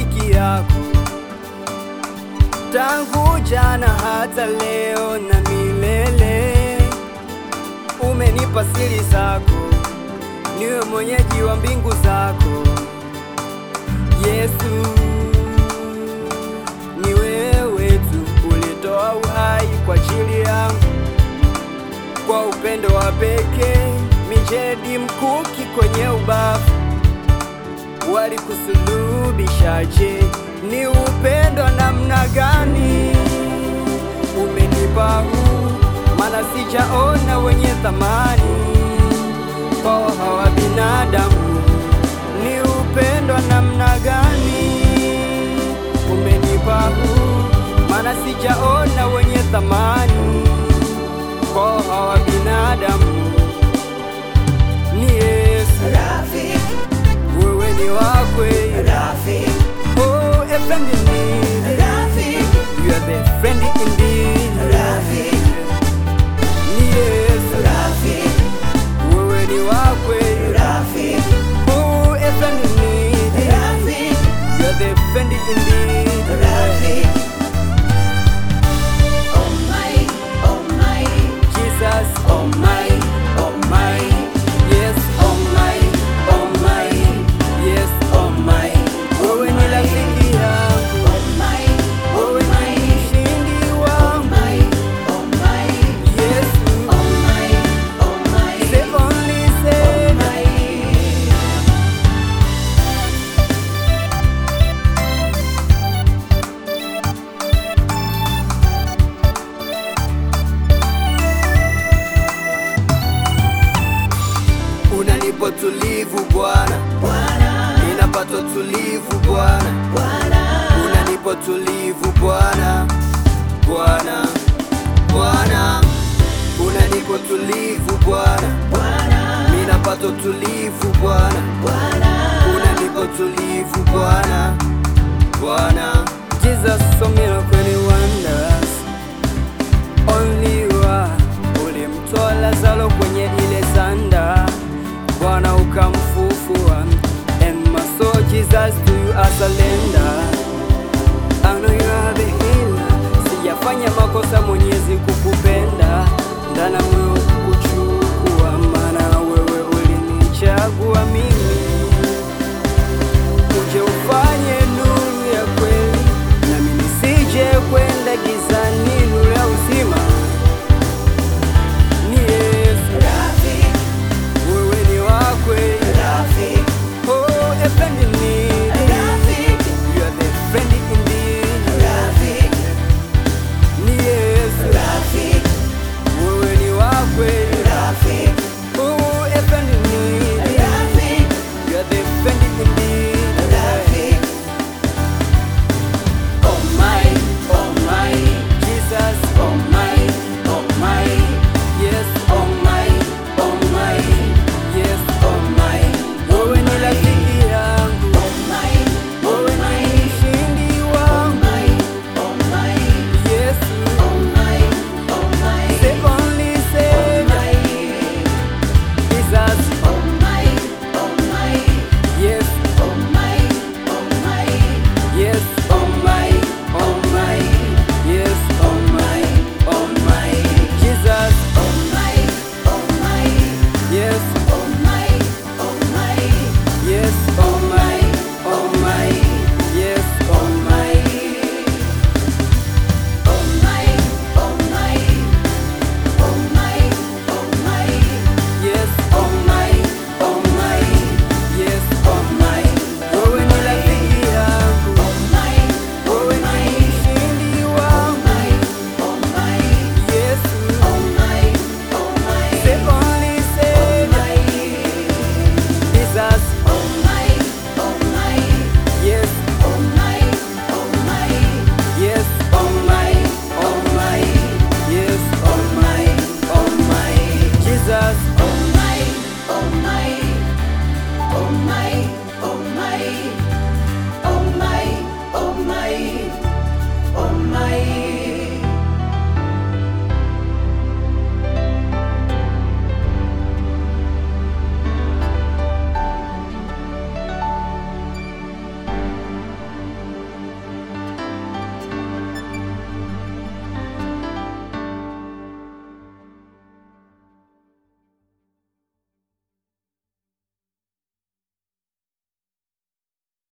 rafiki yako tangu jana hata leo na milele. Umenipa siri zako, niwe mwenyeji wa mbingu zako. Yesu, ni wewe tu ulitoa uhai kwa ajili yangu, kwa upendo wa pekee, mijedi mkuki kwenye ubavu walikusulubishaje? Ni upendo namna gani umenipa huu, maana sijaona wenye thamani kwa hawa binadamu. Ni upendo namna gani umenipa huu, maana sijaona wenye thamani kwa hawa binadamu. Ni Yesu, Rafiki, wewe ni wakwe Rafiki, Oh, a friend indeed. Rafiki, You are the friend indeed. Rafiki, Yes, Rafiki, wewe ni wakwe. Rafiki, Oh, a friend indeed. Rafiki, You are the friend indeed. Rafiki. Oh my, oh my, Jesus, oh my, oh my, yes, oh my, oh my, yes. oh my, Wewe ni rafiki yangu. oh my, oh Wewe ni my, mshindi oh wangu. my, oh my, Yesu, oh my, oh my, the only oh Savior. my. Unanipa tulivu Bwana, Bwana, ninapata tulivu Bwana. Bwana, unanipa tulivu Bwana, Bwana, Bwana, unanipa tulivu Bwana, Bwana, ninapata tulivu Bwana, Bwana, unanipa tulivu Bwana, Bwana. Jesus so miracle wonders, only you are. Ulimtoa Lazaro kwenye ile sanda, Bwana ukamfufua, and my soul Jesus to you I surrender.